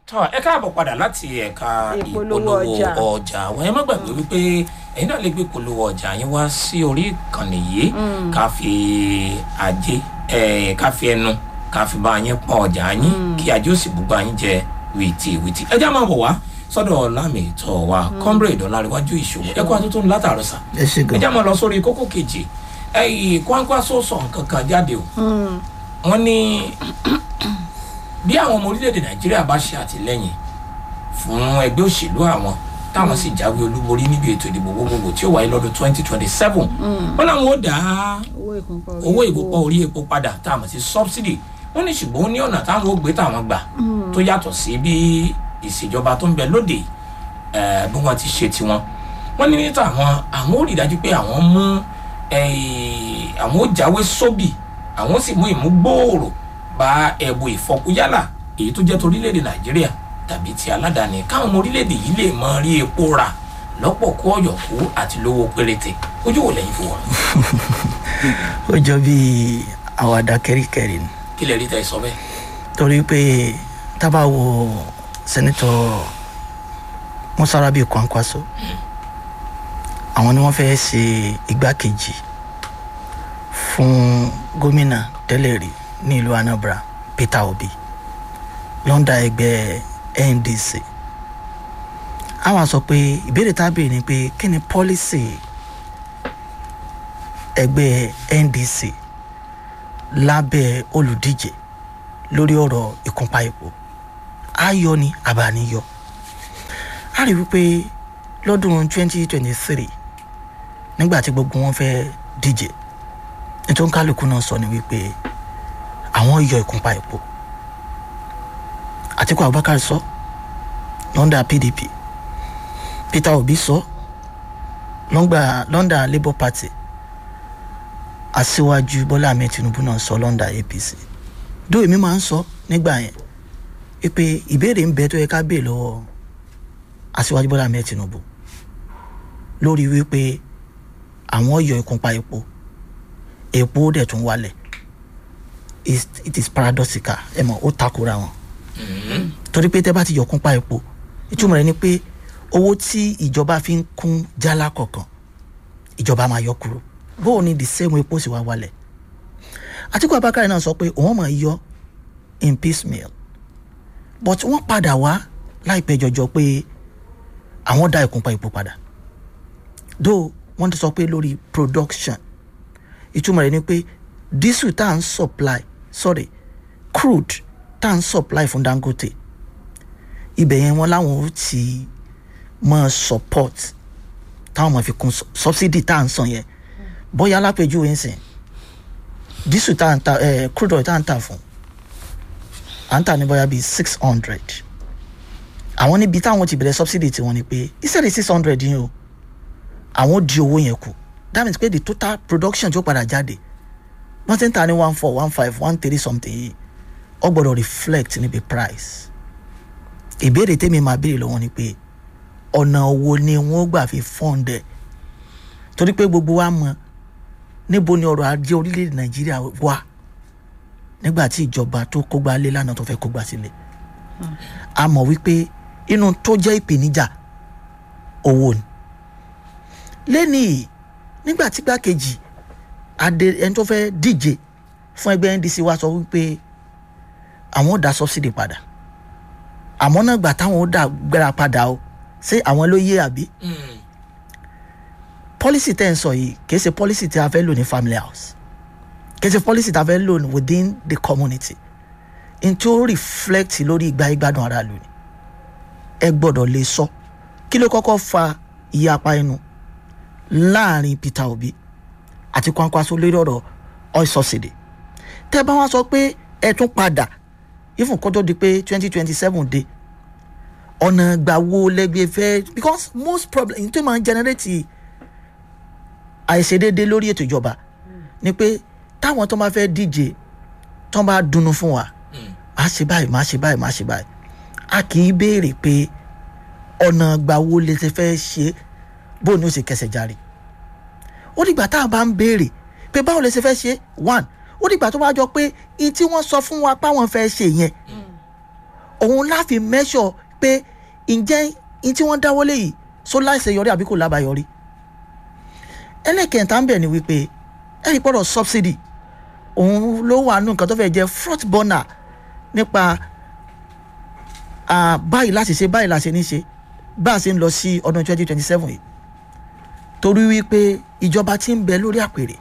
tọ́ ẹ káàbọ̀ padà láti ẹ̀ka Ìpolówó ìpolówó ọjà. ọjà àwọn ẹ má gbàgbé wípé ẹ̀yin náà lè gbé ìpolówó ọjà yín wá sí orí ìkànnì yìí ká fi ajé ẹ̀ ká fi ẹnu ká fi bá yín pọ́n ọjà yín kí ajé ó sì bùgbà yín jẹ wìtì wìtì ẹ já máa bọ̀ wá sọ́dọ̀ lámì ìtọ́ wa comrade ọ̀làríwájú ìṣòwò ẹ̀kọ́ àtúntò látàrọ̀ sà ẹ ṣe ẹ gan já máa lọ sórí kókó kejì ẹ̀yìn Kwankwaso sọ nǹkan kan jáde o wọ́n ní bí àwọn ọmọ orílẹ̀-èdè nàìjíríà bá ṣe àtìlẹ́yìn fún ẹgbẹ́ òṣèlú àwọn táwọn sì jáwé olúborí níbi ètò ìdìbò gbogbogbò tí ó wáyé lọ́dún twenty twenty seven wọ́n làwọn ó dá owó ìkúnpọ̀ owó ìgbòpọ̀ orí epo padà tá a mọ̀ sí subsidy wọ́n ní ṣùgbọ́n ó ní ọ̀nà táwọn ó gbé táwọn gbà tó yàtọ̀ sí bí ìṣèjọba tó ń bẹ lóde eh, bí wọ́n ti ṣe tiwọn wọ́n ní níta àwọn àwọn ó rí i dájú pé àwọn mú eh, àwọn ó jáwé sóbì àwọn ó sì mú ìmúgbòòrò bá ẹ̀bù ìfọkúyálà èyí tó jẹ́ torílẹ̀-èdè nàìjíríà tàbí ti aládàáni káwọn ọmọ orílẹ̀-èdè yìí lè mọ rí epo rà lọ́pọ̀ kó ọ̀yọ̀kú àti lówó péréte ojú wo lẹ́yìn fún wọn ó jọ bí àwàdà kẹríkẹrí ni kí lè rí tẹ́ ẹ sọ bẹ́ẹ̀. torí pé tábà wo sẹ́nitọ́ mọ́sárábì Kwankwaso àwọn ni wọ́n fẹ́ ṣe igbákejì fún gómìnà tẹ́lẹ̀ rí ní ìlú Anambra Peter Obi lọ́ndà ẹgbẹ́ NDC àwọn sọ pé ìbéèrè tá a béèrè ni pé kí ni pọ́lísì ẹgbẹ́ NDC lábẹ́ olùdíje lórí ọ̀rọ̀ ìkúnpá epo ayọ̀ ni àbániyọ a rí wípé lọ́dún 2023 nígbà tí gbogbo wọn fẹ́ díje nítorí kálukú náà sọ ni wípé àwọn yọ ìkúnpá epo Àtíkù Abubakar sọ lọ́ndà PDP Peter Obi sọ lọ́ngbà lọ́ndà Labour Party aṣíwájú Bọ́lá Ahmed Tinubu náà sọ lọ́ndà APC dó èmi máa ń sọ nígbà yẹn pé ìbéèrè ń bẹ tó yẹ ká béè lọ́wọ́ aṣíwájú Bọ́lá Ahmed Tinubu lórí wípé àwọn yọ ìkúnpá epo epo dẹ̀ tún wálẹ̀ It's- it is paradoxical ẹ mọ̀ ó takora wọn torí pé tẹ́ bá ti yọ ìkúnpá epo ìtumọ̀ rẹ̀ ni pé owó tí ìjọba fi ń kún jálá kọ̀ọ̀kan ìjọba máa yọ kúrò bóò ni the same epo sì wá wálẹ̀ Àtíkù Abubakar náà sọ pé òun máa yọ in piecemeal but wọ́n padà wá láìpẹ́ jọjọ pé àwọn dá ìkúnpá epo padà though wọ́n ti sọ pé lórí production ìtumọ̀ rẹ̀ ni pé diesel tá à ń supply sorry crude tá à ń supply fún Dangote ibẹ̀ yẹn wọ́n láwọn ó ti mọ support táwọn máa fi kún su- subsidy tá à ń san yẹn bóyá lápèjúwe ń sìn diesel tá à ń ta eh, crude oil tá à ń tà fún à ń tà ní bóyá bíi six hundred àwọn níbi táwọn ti bẹ̀rẹ̀ subsidy tiwọn ni pé instead of six hundred yín o àwọn di owó yẹn kù that means pé the total production tí ó padà jáde wọ́n ti ń ta ní one four one five one three something yìí ó gbọ́dọ̀ reflect níbi price ìbéèrè tèmi máa béèrè lọ́wọ́ ni pé ọ̀nà wo ni wọ́n gbà fi fund ẹ̀ torí pé gbogbo wa mọ̀ níbo ni ọrọ̀ ajé orílẹ̀-èdè nàìjíríà wà nígbà tí ìjọba tó kógbá lé lánàá tó fẹ́ kógbá sílẹ̀ a mọ̀ wípé inú tó jẹ́ ìpèníjà owó ni lẹ́ni yìí nígbà tí gbàkejì adé ẹni tó fẹ́ díje fún ẹgbẹ́ NDC wa sọ wípé àwọn ò dá subsidy padà àmọ́ náà gbà táwọn ó dá gbéra padà o ṣé àwọn ló yé àbí policy tẹ́ ń sọ yìí kìí ṣe policy tí a fẹ́ lò ní family house kìí ṣe policy tí a fẹ́ lò ní within the community n tí ó reflect lórí ìgbà ìgbádùn ara lò ní ẹ gbọ́dọ̀ lè sọ kí ló kọ́kọ́ fa ìyapa ẹnu láàrin Peter Obi àti Kwankwaso lórí ọ̀rọ̀ oil subsidy tẹ́ bá wá sọ pé ẹ tún padà even kó tó di pé twenty twenty seven dé ọ̀nà ìgbà wo lẹ́gbẹ̀ẹ́ fẹ́ because most problem n tó máa ń generate àìṣedéédé lórí ètò ìjọba ni pé táwọn tó bá fẹ́ díje tó bá dùnnú fún wa má ṣe báyìí má ṣe báyìí má ṣe báyìí a kì í béèrè pé ọ̀nà ìgbà wo lè ṣe fẹ́ ṣe bó ni ó ṣe kẹsẹ̀ járe ó dìgbà tá a bá ń béèrè pé báwo lè ṣe fẹ́ ṣe one ó dìgbà tó bá jọ pé in tí wọ́n sọ fún wa páwọn fẹ́ ṣe yẹn òun láfi mẹ́ṣọ̀ pé ǹjẹ́ in tí wọ́n dáwọ́lé yìí só láìsẹ̀ yọrí àbí kò lábàáyọrí ẹlẹ́kẹ̀ẹ́ta ń bẹ̀ ni wípé ẹ̀rí pọ̀rọ̀ subsidy òun ló wà nù nǹkan tó fẹ́ jẹ́ front burner nípa ah, báyìí láti ṣe báyìí láti ní ṣe bá a ṣe ń lọ sí ọdún twenty twenty seven yìí torí wípé ìjọba tí ń bẹ lórí àpèrè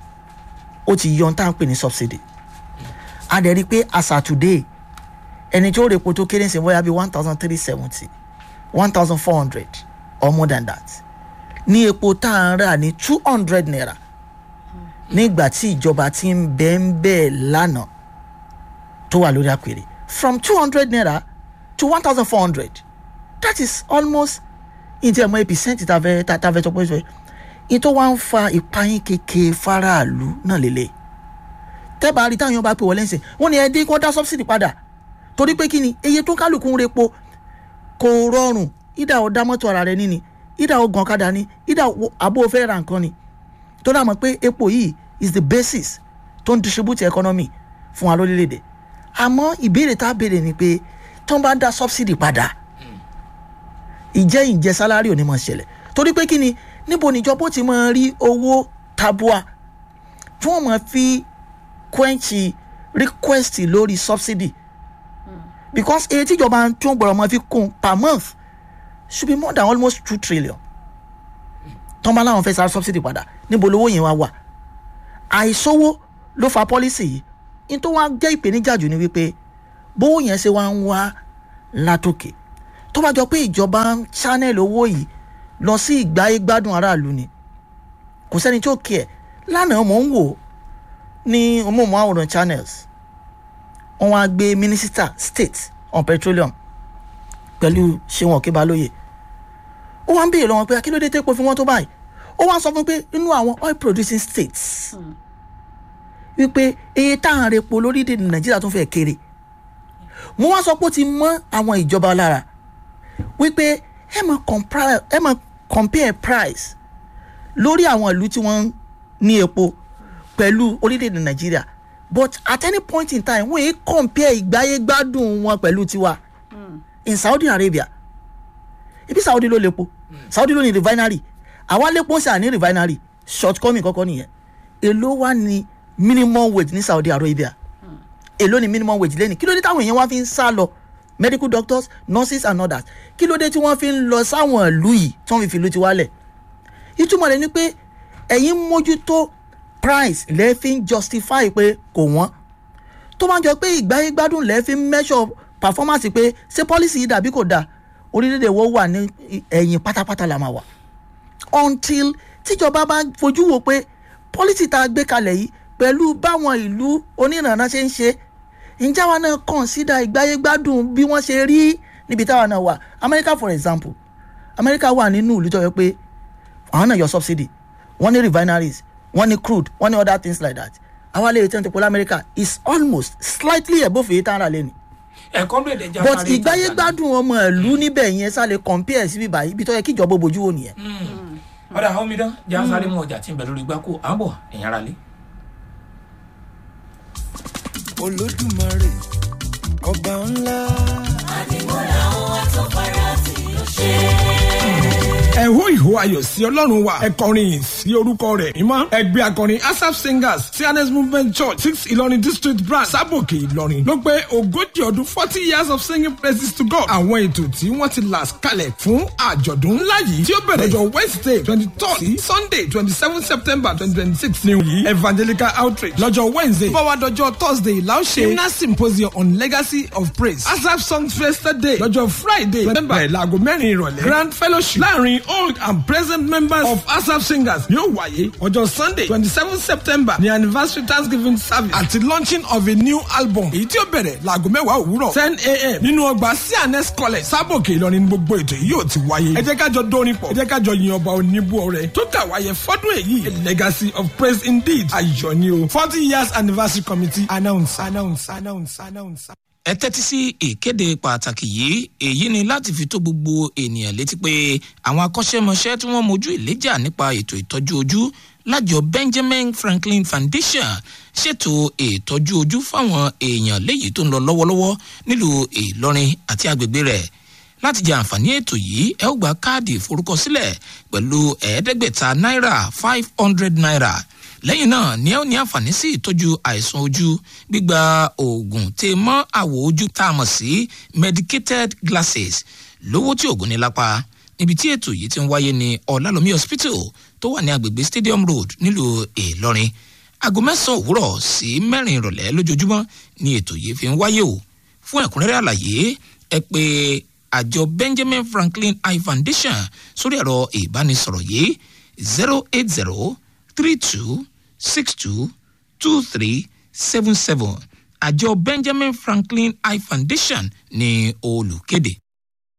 ó ti yọ ohun tá à ń pè ní subsidy a dẹ̀ rí i pé as at today ẹni tí ó rè po tó kéré ń sìn bóyá bíi one thousand three seventy one thousand four hundred or more than that ní epo tá à ń rà ní two hundred naira nígbà tí ìjọba ti ń bẹ ń bẹ lánàá tó wà lórí àpèrè from two hundred naira to one thousand four hundred that is almost ìdí ẹ̀mọ́ percent tá a fẹ́ tá a fẹ́ sọ pé ṣe ìtò wa ń fa ìpayín kékeré faraàlú náà lélẹ̀ tẹ́bà rí táwọn èèyàn bá pè wọlé ń sìn wọ́n ní ẹ dín kó dá subsidy padà torí pé kí ni iye tó kálukú ń repo kò rọrùn ìdá ò dá mọ́tò ara rẹ níní ìdá ò gan ọ̀kadà ní ìdá àbó fẹ́ ra nǹkan ni tó dà mọ́ pé epo yìí is the basis tó ń distribute economy fún wa lórílẹ̀‐èdè àmọ́ ìbéèrè tá a béèrè ni pé tó ń bá dá subsidy padà ìjẹ́ ìjẹ́ sálárì ò ní mọ̀ ṣẹlẹ̀ torí pé kí ni níbo níjọba ó ti máa rí owó tabua tí wọ́n máa fi quench request lórí subsidy because èyí tíjọba tí wọ́n gbọ́dọ̀ máa fi kún per month should be more than almost two trillion tọ́n bá láwọn fẹ́ sáré subsidy padà níbo lówó yẹn wá wà àìsówó ló fa policy yìí ní tó wá jẹ́ ìpèníjà jù ni wípé bówó yẹn ṣe wá ń wá látòkè tó bá jọ pé ìjọba ń channel owó yìí lọ sí ìgbáyé gbádùn aráàlú ni kò sẹ́ni tó kí ẹ̀ lánàá mò ń wò ní ọmọọmọ àwòrán channels wọ́n wá gbé minister state on petroleum pẹ̀lú ṣéwọn kíbalóye ó wá ń béèrè lọ́wọ́ pé akílódé tẹ́pọ̀ fún wọn tó báyìí ó wá sọ fún pé nínú àwọn oil producing states wípé iye tá à ń repo lórílẹ̀‐èdè nàìjíríà tó fẹ́ kéré mo wá sọ pé ó ti mọ́ àwọn ìjọba lára wípé ẹ máa compare ẹ máa compare price lórí àwọn ìlú tí wọ́n ní epo pẹ̀lú orílẹ̀-èdè nàìjíríà but at any point in time wọ́n yéé compare ìgbáyé gbádùn wọn pẹ̀lú tiwa in saudi arabia ibi saudi ló lepo saudi ló ní refinery àwa lepo ṣáà ní refinery shortcoming kọ́kọ́ nìyẹn èló wà ní minimum wage ní saudi arabia èló ní minimum wage lẹ́nu kí ló dé táwọn èèyàn wá fi ń sá lọ medical doctors nurses and others kí ló dé tí wọ́n fi ń lọ sáwọn ìlú yìí tí wọ́n fi fìlú ti wálẹ̀ ìtumọ̀ rẹ̀ ni pé ẹ̀yin mójútó price lẹ́ fi ń justify pé kò wọ́n tó máa jọ pé ìgbáyé gbádùn lẹ́ fi ń measure performance pé ṣé policy yìí dàbí kò dáa orílẹ̀-èdè wo wà ní ẹ̀yìn pátápátá la máa wà until tíjọba bá fojú wo pé policy tá a gbé kalẹ̀ yìí pẹ̀lú báwọn ìlú onírànà ṣe ń ṣe ǹjẹ́ àwa náà consider ìgbáyé gbádùn bí wọ́n ṣe rí níbi táwa náà wà america for example america wà nínú ìlú tó yẹ pé àwọn náà yọ subsidy wọ́n ní refineries wọ́n ní crude wọ́n ní other things like that àwa lè return to polar america is almost slightly above èyí tá a rà lẹ́nu ẹ̀kọ́ ló lè jẹ́ but ìgbáyé gbádùn ọmọ ìlú níbẹ̀ yẹn sá lè compare sí bíbá ibi tó yẹ kí ìjọba bójú wò nìyẹn. ọ̀dà àwọn omidan jẹ́ àsáré mú ọjà tí ń bẹ lórí gbáko àbọ̀ ẹ̀yìn ara lé. olódùmarè ọba ńlá. àdìmúlà àwọn àtọ́fara tí ó ṣe ẹ hó ìhó ayọ̀ sí ọlọ́run wa ẹ kọrin yìí sí orúkọ rẹ̀ mímọ́ ẹgbẹ́ akọrin asap singers cns movement church six ìlọrin district branch sábòkè ìlọrin ló pé ogójì ọdún forty years of singing praises to god àwọn ètò tí wọ́n ti là kalẹ̀ fún àjọ̀dún ńlá yìí tí ó bẹ̀rẹ̀ lọ́jọ́ wednesday twenty third sí sunday twenty seven september twenty twenty six ní yìí evangelical outreach lọ́jọ́ wednesday bọ́wádọ́jọ́ thursday la ó ṣe hymnal symposium on legacy of praise asap songs fiesta day lọ́jọ́ friday november ẹ̀ láago mẹ́rin ìrọ̀lẹ́ grand fellowship láàrin old and present members of asap singers yóò wáyé ọjọ́ sunday twenty seven september ní anniversary thanksgiving service àti launching of a new album èyí tí ó bẹ̀rẹ̀ láago mẹ́wàá òwúrọ̀ ten a.m. nínú ọgbà cns college sábòkè ìlọrin gbogbo ètò yìí yóò ti wáyé ẹ jẹ́ kájọ dórin pọ̀ ẹ jẹ́ kájọ yin ọba oníbú ọrẹ tó kà wáyé fọ́dún èyí a legacy of praise indeed ayọ̀ ni o forty years anniversary committee announce announce announce announce ẹ tẹ́tí sí ìkéde pàtàkì yìí èyí ni láti fi tó gbogbo ènìyàn létí pé àwọn akọ́ṣẹ́mọṣẹ́ tí wọ́n mojú ìléjà nípa ètò ìtọ́jú ojú lájọ benjamin franklin foundation ṣètò ìtọ́jú ojú fáwọn èèyàn léyìí tó ń lọ lọ́wọ́lọ́wọ́ nílùú ìlọrin àti agbègbè rẹ̀ láti jẹ àǹfààní ètò yìí ẹ ó gba káàdì ìforúkọsílẹ̀ pẹ̀lú ẹ̀ẹ́dẹ́gbẹ̀ta náírà five hundred naira lẹ́yìn náà ni ẹ ó ní àǹfààní sí ìtọ́jú àìsàn ojú gbígba oògùn tè mọ́ àwọ̀ ojú tá a mọ̀ sí medicated glasses lówó tí oògùn ní lápá níbi tí ètò yìí ti ń wáyé ní ọ̀làlómi hospital tó wà ní agbègbè stadium road nílùú ìlọrin aago mẹ́sàn-án òwúrọ̀ sí mẹ́rin ìrọ̀lẹ́ lójoojúmọ́ ni ètò yìí fi ń wáyé o fún ẹ̀kúnrẹ́rẹ́ àlàyé ẹ pé àjọ benjamin franklin eye foundation sórí ẹ̀rọ ìbánisọ̀rọ̀ yìí zero eight zero three two six two two three seven seven àjọ benjamin franklin eye foundation ní olùkéde.